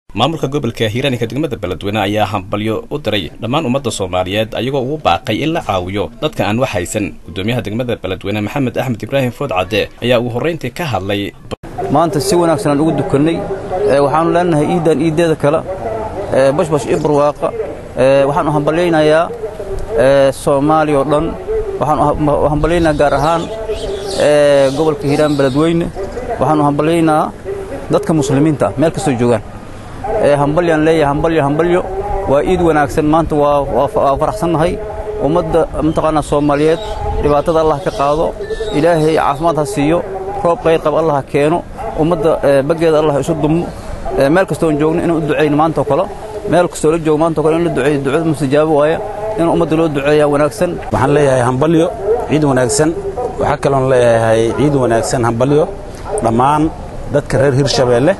maamulka gobolka hiiraaninka degmada beledweyne ayaa hambalyo u diray dhammaan ummadda soomaaliyeed ayagoo ugu baaqay in la caawiyo dadka aan wax haysan gudoomiyaha degmada beledweyne maxamed axmed ibraahim food cadde ayaa ugu horrayntii ka hadlay maanta si wanaagsan aan ugu dukannay waxaannu leenahay iidan iiddeeda kale bashbash iyo barwaaqa waxaanu hambalyaynayaa soomaaliya oo dhan waxaanu hambalyaynaa gaar ahaan gobolka hiiraan beledweyne waxaanu hambalyaynaa dadka muslimiinta ah meel kastoo joogaan hambalyaan leeyahay hambalyo hambalyo waa iid wanaagsan maanta waa faraxsannahay ummadda mataqaanaa soomaaliyeed dhibaatada allah ka qaado ilaahay caafimaad ha siiyo roob qayr qab allah ha keeno ummadda baggeeda allah isu dumo meel kastoon joogno inaan u ducayno maantao kale meel kastoo la joogo maantao kale in la duceeyo ducada mustajaabo waaya in ummadda loo duceeyaa wanaagsan waxaan leeyahay hambalyo ciid wanaagsan waxaa kaloon leeyahay ciid wanaagsan hambalyo dhammaan dadka reer hirshabeelle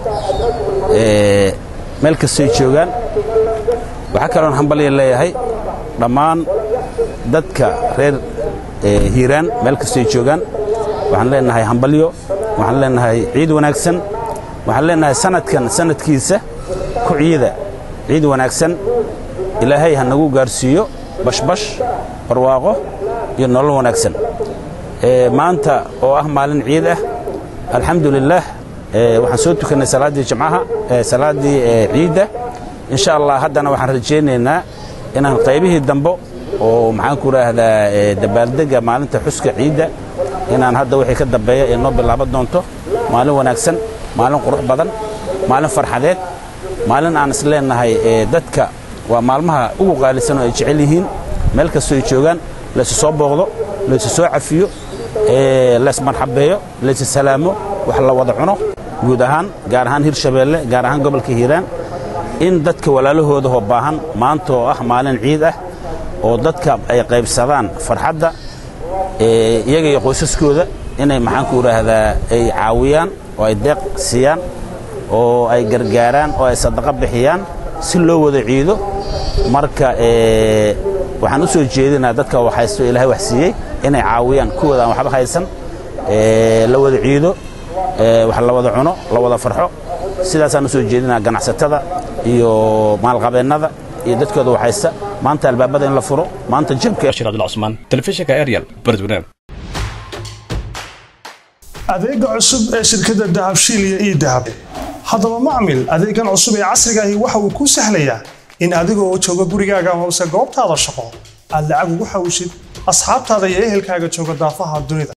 meel kastoy joogaan waxaa kaloon hambalya leeyahay dhammaan dadka reer hiiraan meel kastoy joogaan waxaan leenahay hambalyo waxaan leenahay ciid wanaagsan waxaan leenahay sanadkan sanadkiisa ku ciida ciid wanaagsan ilaahay ha nagu gaarsiiyo bashbash barwaaqo iyo nolol wanaagsan maanta oo ah maalin ciid ah alxamdu lilaah waxaan soo tukannay salaaddii jimcaha salaaddii ciidda insha allah haddana waxaan rajaynaynaa inaan qaybihii dambe oo maxaan ku idhaahdaa dabaaldegga maalinta xuska ciidda inaan hadda wixii ka dambeeya ee noo bilaaban doonto maalin wanaagsan maalin qurux badan maalin farxadeed maalin aan is leennahay dadka waa maalmaha ugu qaalisan oo ay jecel yihiin meel kastoo ay joogaan laysu soo booqdo laysu soo cafiyo laysmarxabeeyo laysu salaamo wax la wada cuno guud ahaan gaar ahaan hirshabeelle gaar ahaan gobolka hiiraan in dadka walaalahoodahoo baahan maanta oo ah maalin ciid ah oo dadka ay qaybsadaan farxadda iyaga iyo qoysaskooda inay maxaanku idhaahdaa ay caawiyaan oo ay deeq siiyaan oo ay gargaaraan oo ay sadaqo bixiyaan si loo wada ciido marka waxaan u soo jeedinaa dadka wax haysto ilahay wax siiyey inay caawiyaan kuwooda aan waxba haysan la wada ciido wax la wada cuno la wada farxo sidaasaan u soo jeedinaa ganacsatada iyo maalqabeennada iyo dadkooda wax haysta maanta albaabada in la furo maanta jabka bashir abdulcusmaan telefishinka ariel beledweyne adeega cusub ee shirkadda dahabshiil iyo ii dahab haddaba macmil adeegan cusub ee casrigaahi waxa uu kuu sahlayaa in adigoo jooga gurigaaga hoose goobtaada shaqo aad lacag ugu xawshid asxaabtaada iyo ehelkaaga jooga daafaha dunida